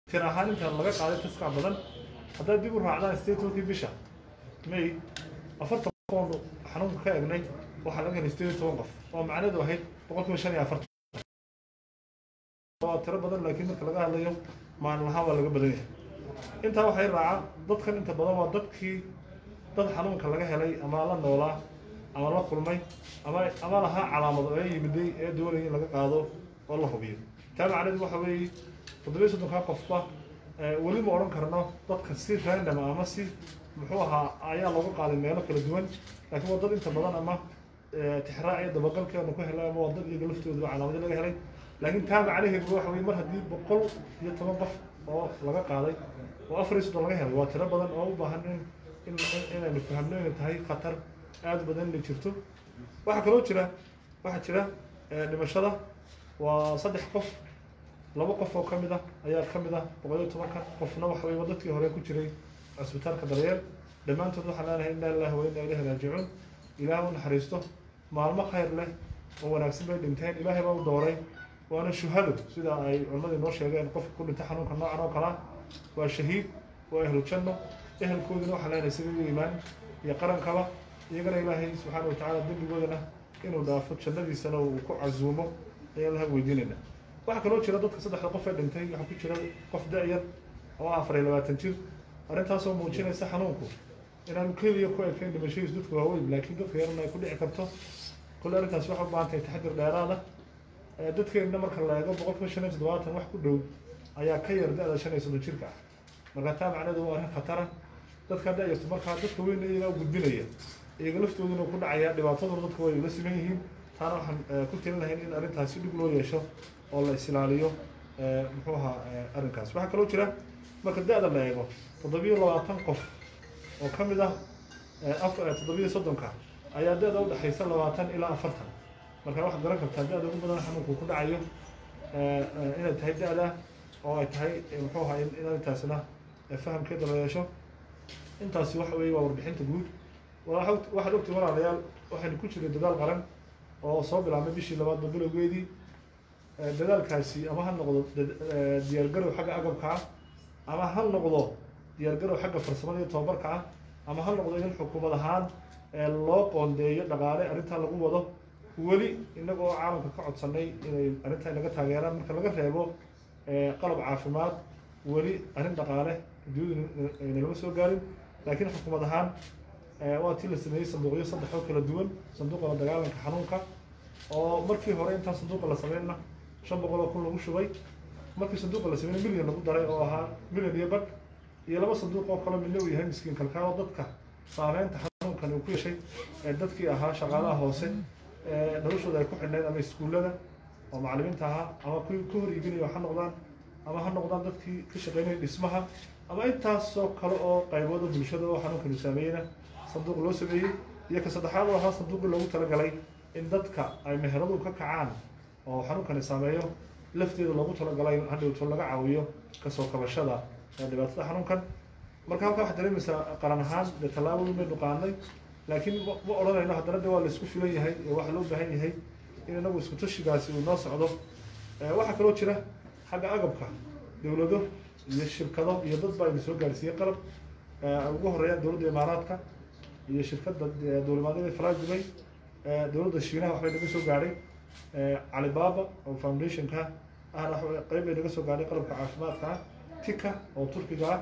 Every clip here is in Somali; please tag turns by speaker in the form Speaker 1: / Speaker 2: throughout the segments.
Speaker 1: tir ahaan inta laga qaaday taska badan haddaad dib u raacdaan statementkii bisha may afartan qofoonu xanuunka ka egnay waxaa laga helay sideed iyo toban qof oo macnaheedu ahayd boqolkiiba shan iyo afartan waa tiro badan laakiin marka laga hadlayo maalin lahaan waa laga badan yahay intaa waxay raacaa dadkan inta badan waa dadkii dad xanuunka laga helay ama la noolaa ama la kulmay ama ama lahaa calaamado ee yimiday ee doonaya in laga qaado oo la hubiyo taa macnaheedu waxa weeye toddobiyo soddonkaa qofba eh, weli ma odhan karno dadka si random ah ama si muxuu ahaa ayaa looga qaaday meelo kala duwan laakiin waa dad inta badan ama eh, tixraac iyo dabagalkeenu ku helay ama waa dad iyaga laftooda calaamado laga helay laakiin taa macnaheedu waxa weeye mar haddii boqol iyo toban qof oo laga qaaday oo afar iyo soddon laga helay waa tiro badan oo u baahan in in in- inaynu fahamno inay tahay khatar aad u badan inay jirto waxaa kaloo jira waxaa jira eh, dhimashada waa saddex qof laba qof oo ka mid ah ayaa ka mid ah boqol iyo tobanka qofna waxa weye waa dadkii hore ku jiray cisbitaalka daryeel dhammaantood waxaan leenahay inna lillahi wa inna ilayhi raajicuun ilaah u naxariisto maalmo khayr leh oo wanaagsan bay dhinteen ilaahay baa u dooray waana shuhado sida ay culimmadu inoo sheegeen qofka ku dhintay xanuunka noocan oo kalaa waa shahiid waa ehlu janno ehelkoodina waxaan leenahay sida u iimaan iyo qarankaba iyagana ilaahay subxaana wa tacaala dembigoodana inuu dhaafo jannadiisana uu ku casuumo ayaan laha weydiinayna waxaa kaloo jira dadka saddexda qof ee dhintay waxaa ku jira qof da-yar oo afar iyo labaatan jir arrintaasoo muujinaysa xanuunku inaanu keliya ku ekayn dhimashadiisu dadka waaweyn laakiin dadka yarna ay ku dhici karto kule arrintaasi waxay u baahan tahay taxadir dheeraada Eh, dadkeenna marka la eego boqolkiiba shan iyo toddobaatan wax ku dhow ayaa ka yar da-da shan iyo soddon jirka ah marka taa macnaheedu waa arrin khatara dadka da-yarto markaa dadka weyn iyagaa u gudbinaya iyaga laftooduna ku dhacaya dhibaataduna dadka way ula siman yihiin taana waxaan eh, ku talin lahayn in arrintaasi dhig loo yeesho oo la isilaaliyo eh, muxuu ahaa eh, arrinkaas waxaa kaloo jira marka da-da la eego toddobiyo labaatan qof oo ka mid ah eh, af- eh, toddobiyo soddonka ayaa da-da udhexaysa labaatan ilaa afartan marka waxaad garan kartaa da-da ugu badan xanuunku ku dhacayo eh, eh, inay tahay da-da oo ay tahay eh, muxuu ahaa in in arrintaasina eh, fahamkeeda la yeesho intaasi waxa weeye waa warbixinta guud Waxaad- waxaad ogtay walaalayaal waxaynu ku jiray dadaal qaran oo soo bilaabmay bishii labaadba bilowgeedii Eh, dadaalkaasi ama ha noqdo dad- eh, diyaargarow xagga agabka ah ama ha noqdo diyaargarow xagga farsamada iyo tababarka ah ama ha noqdo in xukuumad ahaan eh, loo qoondeeyo dhaqaale arrintaa lagu wado weli innaga oo caalamka ka codsanay inay arrintaa inaga taageeraan marka laga reebo eh, qalab caafimaad weli arrin dhaqaale adduunyadu inalama soo gaarin laakiin xukuumad ahaan eh, waa tii la sameeyey sanduuqyo saddex oo kala duwan sanduuqa la dagaalanka xanuunka oo markii hore intaan sanduuqa la sameynna shan boqol oo kun lagu shubay markii sanduuqa la sameeyna milyan lagu daray oo ahaa milyan iyo badh iyo laba sanduuq oo kale midna uu yahay miskiin kalkaal oo dadka saameynta xanuunkan uu ku yeeshay ee dadkii ahaa shaqaalaha hoose ee noloshooda ay ku xidhnayd ama iskuullada oo macallimiinta ahaa ama kuwii ka hor iibinaya ha noqdaan ama ha noqdaan dadkii ka shaqeynaya dhismaha ama intaasoo kale oo qaybooda bulshada oo xanuunkanu saameeyena sanduuq loo sameeyey iyo ka saddexaad oo ahaa sanduuqii loogu talagalay in dadka ay meheradu ka kacaan oo xanuunkani saameeyo lafteeda loogu talagalay in hadhowto laga caawiyo kasoo kabashada ee dhibaatada xanuunkan marka halkaa waxaad dareemaysaa qaran ahaan dee tallaabo weyn baynu qaadnay laakiin ma ma odhanayno haddana de waa la isku filan yahay ee waxaa loo baahan yahay in inagu isku tashigaasi uu noo socdo Eh, waxaa kaloo jira xagga agabka dowlado iyo shirkado iyo dad baa ina soo gaarsiiyey qalab Eh, ay ugu horeeyaan dowladda imaaraadka iyo shirkadda eh, dowlimaadada fly dubay Eh, dowladda shiinaha waxbay naga soo gaadhay Eh, alibaba oo foundationka ahna wax- qayb bay naga soo gaadhay qalabka caafimaadka ah tika oo turkiga ah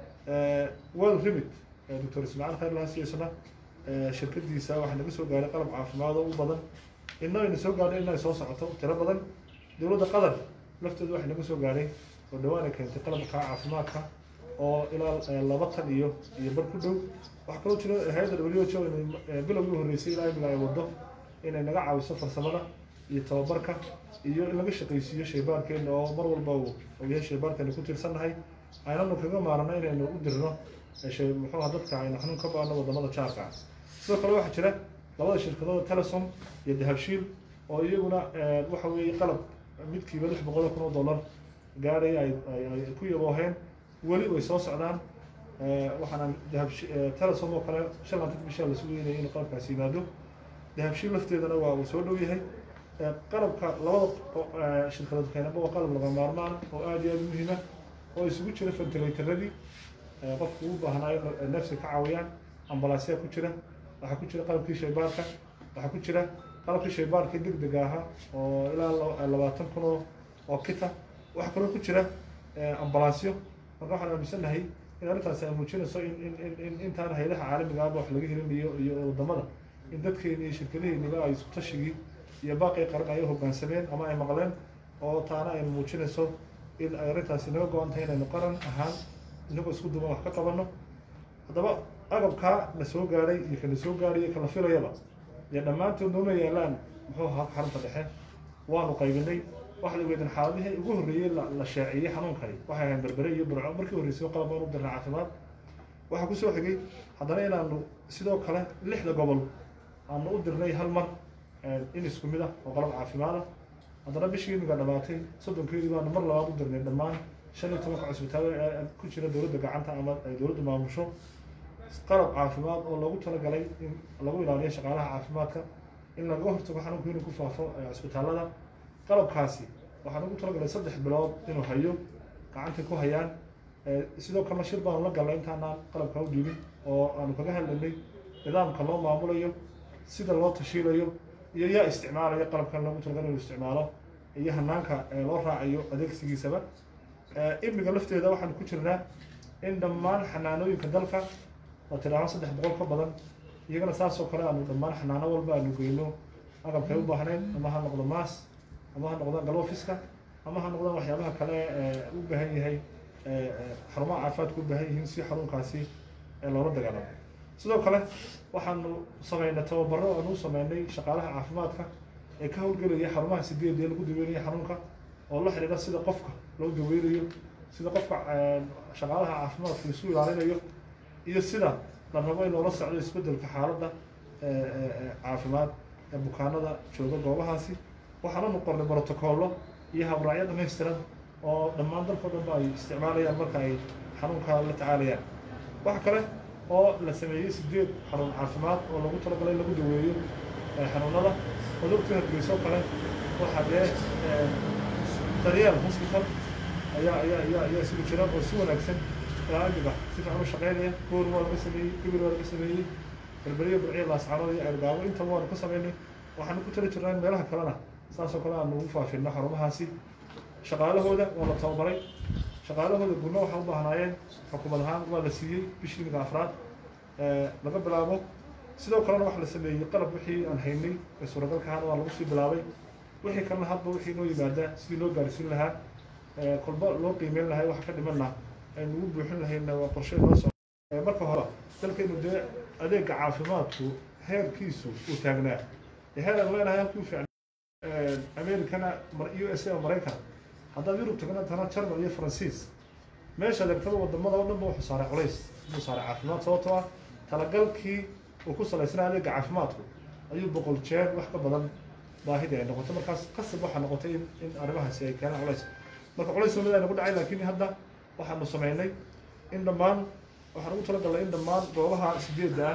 Speaker 1: Eh, well remit eh, doctor ismaaciil khayr laha siisana eh, shirkadiisa waxaa naga soo gaadhay qalab caafimaad oo u badan inna ayna soo gaadhay inay soo socoto tiro badan dowladda qatar lafteedu waxay naga soo gaadhay oo dhawaan ay keentay qalabka caafimaadka oo ilaa eh, laba tan iyo iyo bar ku dhow waxaa kaloo jira hay-adda w h o inay eh, bilowgii horreysay ilaa imika ay waddo inay naga caawiso farsamada iyo tababarka iyo in laga shaqaysiiyo shaybaarkeena oo mar walba uu uu yahay shaybaarkeena ku tiirsannahay aynanu kaga maarano inaynu u dirno eh, shay muxuu ahaa dadka aynu xanuun ka baano wadamada jaarka ah sidoo kale waxaa jira labada shirkadooda telesom iyo dahabshiil oo iyaguna eh, waxa weeye qalab midkiiba lix boqol oo kun oo dollar gaadhay ay ay- ay ku yabooheen weli way soo socdaan Eh, waxaana dahabshi eh, telesom oo kale shan laatan bishaa la sugeynaya in qalabkaasi yimaado dahabshiil lafteedana waa uu soo dhow yahay Eh, qalabka labada qo- eh, shirkadood keenaba waa qalab laga maarmaan oo aad iyo aad u muhiima oo isugu jira ventilatorradii qofku u baahnaayo neefsi ka caawiyaan ambalaasyaa ku jira waxaa ku jira qalabkii shaybaarka waxaa ku jira qalabkii shaybaarkii deg dega ahaa oo ilaa labaatan kun oo oo kita waxaa kaloo ku jira ambalaasyo marka waxaan aaminsannahay in arrintaasi ay muujinayso in in in in intaan hayadaha caalamiga ahba wax laga helin iyo iyo wadamada in dadkeeni iyo shirkadaheeniba ay isku tashigii iyo baaqii qaran ay u hoggaansameen ama ay maqleen oo taana ay muujinayso in ay arrintaasi naga go-an tahay inaynu qaran ahaan inagoo isku duban wax ka qabanno haddaba agabkaa la soo gaadhay iyo kana soo gaadhay iyo kala filayaba dee dhammaantood nooma yaalaan muxuu ahaa xarunta dhexe waanu qaybinay waxa la weydin xaaladihii ugu horreeyey la la shaaciyey xanuunkani waxay ahayn berbere iyo burco markii horreysay qalab baan u dirnay caafimaad waxaa kusoo xigay haddana inaanu sidoo kale lixda gobol aanu u dirnay hal mar in isku mid ah oo qalab caafimaad ah haddana bishii imiga dhamaatay soddonkeedii baanu mar labaad u dirnay dhammaan shan iyo tobanka cusbitaal ee ku jira dowladda gacanta ama ay dowladdu maamusho qalab caafimaad oo loogu talagalay in lagu ilaaliyo shaqaalaha caafimaadka in laga hortago xanuunku inuu ku faafo cusbitaallada qalabkaasi waxaan ugu talagalay saddex bilood inuu hayo gacantay ku hayaan sidoo kalena shir baanu la galnay intaanaan qalabka u dhiibin oo aanu kaga hadlanay nidaamka loo maamulayo sida loo tashiilayo iyo yaa isticmaalayo qalabkan loogu talagalay inuu isticmaalo iyo hanaanka loo raacayo adeegsigiisaba imiga lafteeda waxaanu ku jirnaa in dhammaan xanaanooyinka dalka oo tidhaahdo saddex boqol ka badan iyagana saasoo kale aanu dhammaan xanaano walba aanu geyno agabkay u baahnayn ama ha noqdo maas ama ha noqdaan galoofiska ama ha noqdaan waxyaabaha kale ee u baahan yahay xarumaha caafimaadka u baahan yihiin si xanuunkaasi loola dagaalamo sidoo kale waxaanu sameynay tababaro aanu u sameynay shaqaalaha caafimaadka ee ka howlgelaya xarumaha sideed ee lagu daweynayo xanuunka oo la xidhiidha sida qofka loo daweynayo sida qofka shaqaalaha caafimaadka isu ilaalinayo iyo sida la rabo in loola socdo isbedelka xaaladda caafimaad ee bukaanada jooga goobahaasi waxaananu qornay brotocollo iyo habraacyo dhamaystiran oo dhammaan dalkao dhan ba ay isticmaalayaan marka ay xanuunka la tacaalayaan waxa kale oo la sameeyey sideed xarun caafimaad oo lagu talagalay in lagu daweeyo xanuunada cudurka hargeysoo kale waxaa dee daryeel hospital ayaa ayaa ayaa ayaa isugu jira oo si wanaagsan aagiba si fiican u shaqeynaya goor waa laga sameeyey gibir waa laga sameeyey berberiya burciya laascaanood iyo ceelgaabo intaba waanu ka sameynay waxaanu ku tali jirnaa in meelaha kalena saasoo kale aanu ugu faafino xarumahaasi shaqaalahooda waa la tababaray shaqaalahooda gurno waxay u baahnaayeen xukuumad ahaan waa la siiyey bishii imiga afraad laga bilaabo sidoo kalena waxa la sameeyey qalab wixii aan haynay ee suuragalka ahaana waa lagu sii bilaabay wixii kalena hadba wixii noo yimaada sidii loo gaarsiin lahaa kolba loo qiimeyn lahay waxa ka dhimanna aynu ugu buuxin lahayna waa qorshe noo so marka hore dalkaynu dee adeega caafimaadku heerkiisu uu taagnaa heer aan leenahay halkii u fiicnaa americana u s a oo maraykan haddaad yurub tagna tana jarmal iyo faransiis meesha adeegtada wadamada oo dhan ba wuxuu saaray culays buu saaray caafimaad sababtoo ah talagalkii uu ku salaysnaa adeega caafimaadku ayuu boqol jeer wax ka badan baahidii ay noqotay markaas qasab waxaa noqotay in in arrimahaasi ay keenaan culays marka culays lamid ayna ku dhacay laakiin hadda waxaanu sameynay in dhammaan waxaan ugu talagalnay in dhammaan goobaha sideedda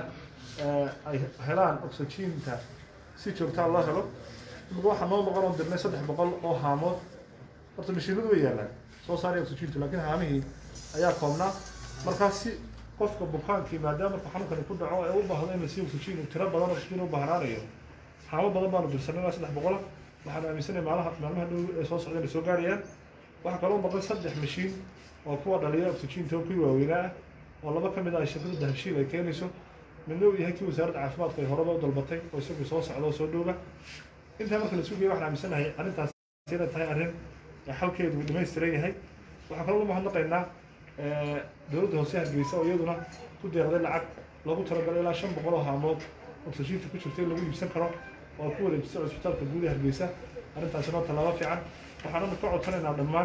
Speaker 1: ah ay helaan oxygeenta si joogtaa loo helo imika waxaa noo noqon oo dirnay saddex boqol oo haamood horta mashiinadu way yaalaan soo saaraya oxygeenta laakiin haamihii ayaa koobnaa markaas si qofka bukaankii maadaama marka xanuunkani ku dhaco ee u baahdo in la siiyo oxygen tiro badan oxygen u baahnaanayo haamo badan baanu dirsanay ilaa saddex boqola waxaan aaminsanay maalaha maalmaha dhow ee soo socda inay soo gaarayaan waxaa kaloo baqay saddex mashiin oo kuwa dhaliya oxygeenta oo kuwii waaweynaa ah oo laba ka mid ah shirkadda dahabshiil ay keenayso midna uu yahay kii wasaaradda caafimaadka ay horeba u dalbatay oo isagu soo socda oo soo dhowga intaa marka la sugaya waxaan aaminsanahay arrintaas inay tahay arrin xalkeedu uu dhamaystiran yahay waxaan kaloo mahadnaqaynaa dowladda hoose hargeysa oo iyaduna ku deeqday lacag loogu talagalay ilaa shan boqol oo haamood oxygeenta ku jirta in lagu iibsan karo oo ku wareejisay cusbitaalka guud ee hargeysa arrintaasina waa tallaabo fiican waxaananu ka codsanaynaa dhammaan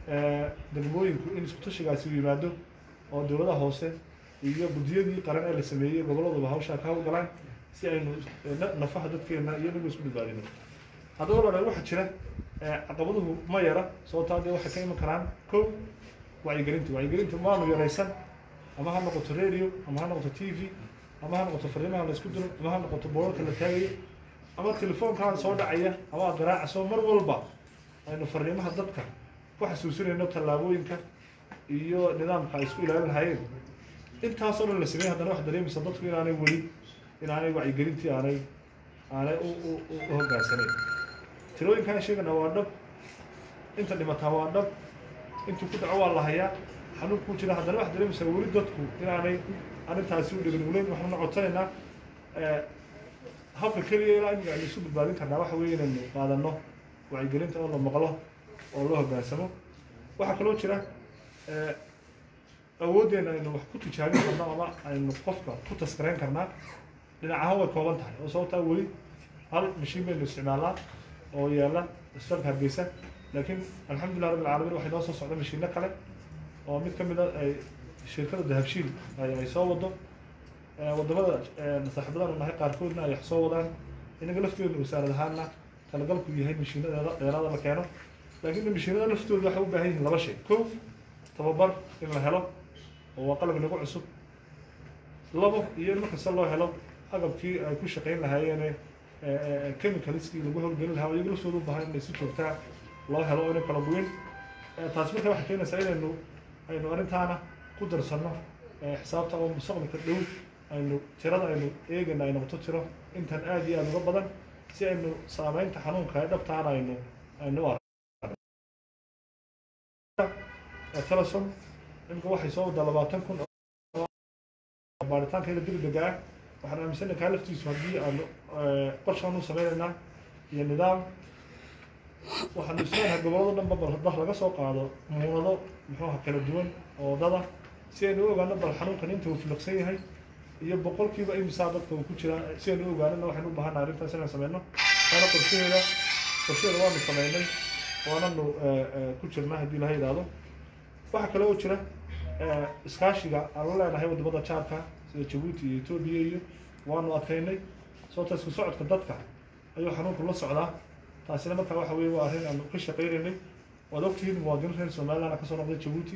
Speaker 1: degmooyinku in isku tashigaasi u yimaado oo dowladaha hoose iyo guddiyadii qaran ee la sameeyey goboladuba hawshaa ka hawlgalaan si aynu nafaha dadkeena iyo inagu isku badbaadino haddaba walaalaal waxaa jira caqabaduhu ma yara sababtaa dee waxay ka iman karaan kow wacyigelinta wacyigelinta maanu yaraysan ama ha noqoto radio ama ha noqoto t v ama ha noqoto fariimaha la isku diro ama ha noqoto boorarka la taagayo ama telefoonkaan soo dhacaya ama aad garaacaso mar walba aynu fariimaha dadka ku xasuusinayno tallaabooyinka iyo nidaamka ay isku ilaalin lahayeen intaasoo dhan la sameeyey haddana waxaad dareemaysaa dadku inaanay weli inaanay wacyigelintii aanay aanay u u u u hoggaansanayn tirooyinkaan sheegana waa dhab inta dhimataa waa dhab intuu ku dhaco waa la hayaa xanuunkuu jira haddana waxaad dareemaysaa weli dadku inaanay arrintaasi u dhegin weli waxaanu codsanaynaa eh, habka keliya ilaa imika aynu isu badbaadin karnaa waxa weeye inaynu qaadano wacyigelinta oo la maqlo oo loo hoggaansamo waxaa kaloo jira eh, awooddeena aynu wax ku tijaabin karno ama aynu qofka ku taskarayn karnaa dhinac ahaan way kooban tahay oo sababtaa weli hal mashiin baynu isticmaalnaa oo yaalla isbitaalka hargeysa laakiin alxamdulilah rabbil caalamiin waxay noo soo socda mashiino kale oo mid ka mid a ay shirkada dahabshiil ay ay soo wado Eh, wadamada eh, saaxiibadaan nahay qaarkoodna ay wax soo wadaan inaga lafteedu wasaarad ahaanna talagalku yahay mashiinadeeda dheeraada la keeno laakiin mashiinada laftooda waxay u baahan yihiin laba shay kow tababar in la helo oo waa qalab nagu cusub labo iyo in markasta loo helo agabkii ay ku shaqayn lahaayeen chemicalskii lagu howlgelin lahaa oo iyaga laftooda u baahan inay si joogtaa loo helo oo inay kala duwin Eh, taasi marka waxay keenaysaa inaynu aynu arrintaana ku darsanno eh, xisaabta oo mustaqbalka dhow aynu tirada aynu eegayna ay noqoto tiro intan aad iyo aad uga badan si aynu saameynta xanuunka ee dhabtaana aynu aynu u aragno Eh, telesom imika waxay soo wadaa labaatan kun oo baaritaankeeda degdega ah waxaan aaminsanahay kaa laftiisu haddii aanu eh, qorshaan u sameynaynaa iyo nidaam waxaanu isleeyahay gobollada dhanba bal haddii laga soo qaado muunado muxuuha kala duwan oo dada si aynu u ogaano bal xanuunkan inta uu filiqsan yahay iyo boqolkiiba imisaa dadka uu ku jira si aynu u ogaanana waxaynu u baahannahay arrintaas inaan sameyno waana qorshaheeda qorshaheeda waanu sameynay waananu eh, eh, ku jirnaa haddii ilaha yidhaahdo waxaa kale oo jira eh, iskaashiga aan la leenahay wadamada jaarka sida jabuuti iyo etoobiya iyo waanu adkaynay sababta isku socodka dadka ayuu xanuunku la socdaa taasina markaa waxa weeye waa arrin aanu ka shaqaynaynay waad ogtihiin muwaadiniin reer somaliland kasoo noqday jabuuti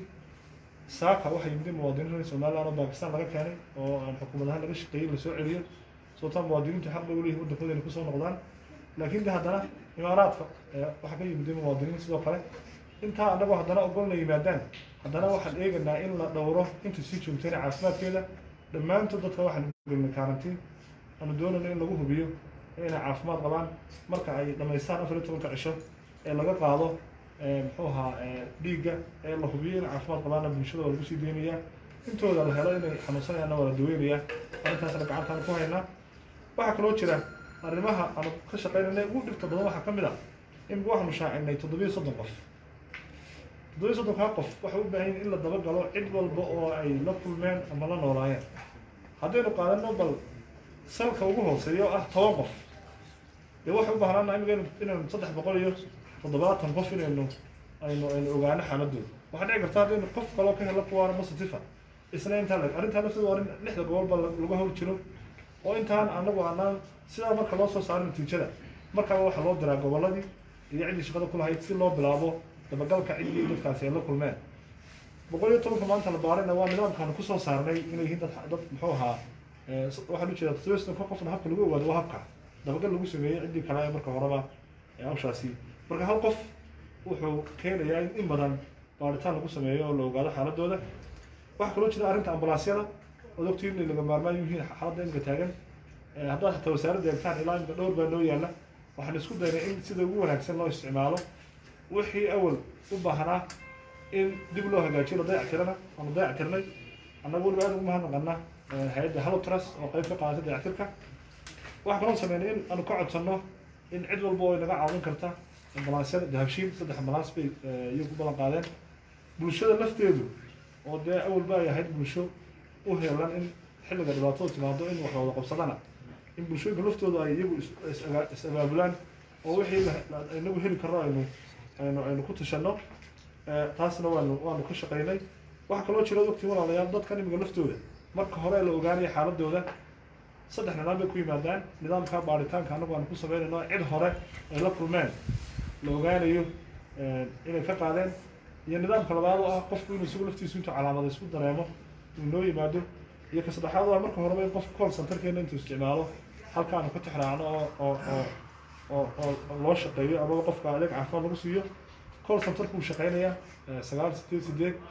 Speaker 1: saaka waxay yimid muwaadiniin reer somaliland oo bakistan laga keenay oo aan xukuumad ahaan laga shaqeeyey lasoo celiyo sababtaa muwaadiniintu xaq bay uleeyihin waddankooda inay kusoo noqdaan laakiin de haddana imaaraadka eh, waxaa ka yimid muwaadiniin sidoo kale intaa annagoo haddana ogolna yimaadaan haddana waxaan eegaynaa in la dhowro inta sii joogtayna caafimaadkeeda dhammaantood dadka waxaan gelnay karantiin aanu doonayno in lagu hubiyo inay caafimaad qabaan marka ay dhammaystaan afar iyo tobanka cisho ee laga qaado eh, muxuu ahaa eh, dhiigga ee la hubiyo inay caafimaad qabaanna bulshada waa lagu sii deynayaa intooda la helo inay xanuunsanayaanna waa la daweynayaa arrintaasna gacantaan ku haynaa waxaa kaloo jira arrimaha aanu ka shaqaynayna ugu dhibta badan waxaa ka mid ah in waxaanu shaacinay toddobiyo soddon qof toddobiyo soddonkaa qof waxay u baahan yihin in la dabagalo cid walba oo ay la kulmeen ama la noolaayeen haddaynu qaadano bal salka ugu hooseeya oo ah toban qof dee waxay u baahnaana imika inu- inaynu saddex boqol iyo toddobaatan qof inaynu aynu aynu ogaano xaaladooda waxaa dhici karta haddaynu qof kaloo ka helo kuwaana positiva isna intaa leg arrintaa lafteeda waa arrin lixda gobolba la- lagu hawl jiro oo intaan anagu aanaan sidaa marka loo soo saaro natiijada markaaba waxaa loo diraa gobolladii iyo ciddii shaqada ku lahayd si loo bilaabo dabagalka ciddii dadkaasi ay la kulmeen boqol iyo tobanka maanta la baarayna waa nidaamkaanu kusoo saarnay inay yihiin dad dad muxuu ahaa eh, s- waxaan u jeedaa toddobiyo ka qofna habka lagu ogaado waa habka dabagal lagu sameeyey ciddii kale ee marka horeba ee hawshaasi marka hal qof wuxuu keenayaa in in badan baaritaan lagu sameeyo oo la ogaado xaaladooda waxaa kaloo jira arrinta ambalaasyada ood ogtiin inay laga maarmaan yihiin xaaladda imika taagan Eh, haddaad xataa wasaaradda eegtaan ilaa imika dhowr baa noo yaalla waxaan isku daynay in sida ugu wanaagsan loo isticmaalo wixii awal u baahnaa in dib loo hagaajiyo la dayactirana aanu dayactirnay annaga weliba aad ugu mahadnaqana eh, hay-adda halotras oo qayb ka qaadatay dayactirka waxaa kaloo sameynay in aanu ka codsanno in cid walba oo inaga caawin karta ambalaasyada dahabshiil saddex ambalaas bay eh, iyagu ballan qaadeen bulshada lafteedu oo dee awalba ay ahayd bulsho u heelan in xilliga dhibaatada timaado in wax wada qabsadana in bulshooyinka laftooda ay iyagu is- is- aga- is abaabulaan oo wixii la- la- inagu heli karno aynu aynu aynu ku tashanno Eh, taasna waanu waanu ka shaqaynay waxaa kaloo jira ogtiin walaalayaal dadkan imiga laftooda marka hore la ogaanaya xaaladooda saddex nidaam bay ku yimaadaan nidaamka baaritaanka anagu aanu ku sameynayno cid hore ay la kulmeen la ogaanayo eh, inay ka qaadeen iyo nidaamka labaad oo ah qofku inuu isagu laftiisu intuu calaamada isku dareemo inuu noo yimaado iyo ka saddexaad oo ah marka horeba in qofka call centerkeena intuu isticmaalo halkaanu ka tixraacno oo oo oo oo oo oo loo shaqeeyo amaba qofka adeeg caafimaad lagu siiyo call centerku uu shaqeynayaa eh, sagaal sideed sideed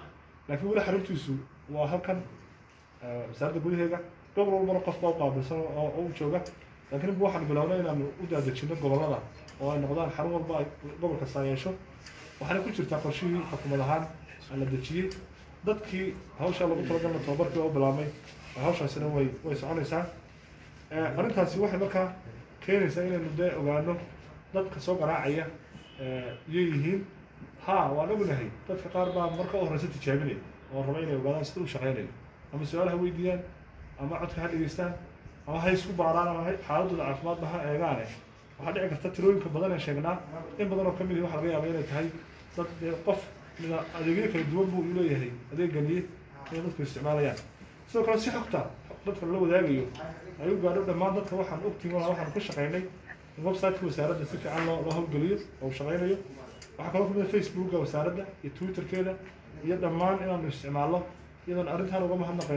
Speaker 1: laakiin weli xaruntiisu waa halkan eh, wasaaradda gudaheega gobol walbana qof baa u qaabilsan oo oo u jooga laakiin imika waxaan bilownay inaanu u daadejino gobollada oo ay noqdaan xarun walba ay gobol kasta yeesho waxaana ku jirtaa qorshihii xukuumad ahaan aan la dejiyey dadkii hawshaa lagu talagalna tababarkii waa u bilaabmay hawshaasina way way soconaysaa Eh, arrintaasi waxay markaa keenaysaa inaynu dee ogaano dadka soo garaacaya eh, iyay yihiin ha waan ognahay dadka qaar baa marka u horeysa tijaabinaya oo raba inay ogaadaan sida u shaqeynayo ama su-aalaha weydiiyaan ama codka ha dhegeystaan ama ha isku baaraan ama ha- xaaladooda caafimaadba ha eegaane waxaa dhici karta tirooyinka badan ee sheegnaa in badan oo kamid waxa laga yaaba inay tahay dad dee qof mida adeegyo kala duwan buu u leeyahay adeegganiye inay dadku isticmaalayaan sidoo kale si xogta dadka la wadaagayo ay u gaadho dhammaan dadka waxaan ogtiin walaa waxaan ku shaqaynay in website-ka wasaaradda si fiican loo loo hawlgeliyo oo uu shaqaynayo waxaa kaloo kamid ah facebooka wasaaradda iyo twitterkeeda iyo dhammaan inaanu isticmaalno iyadoon arrintaan uga mahadnaqay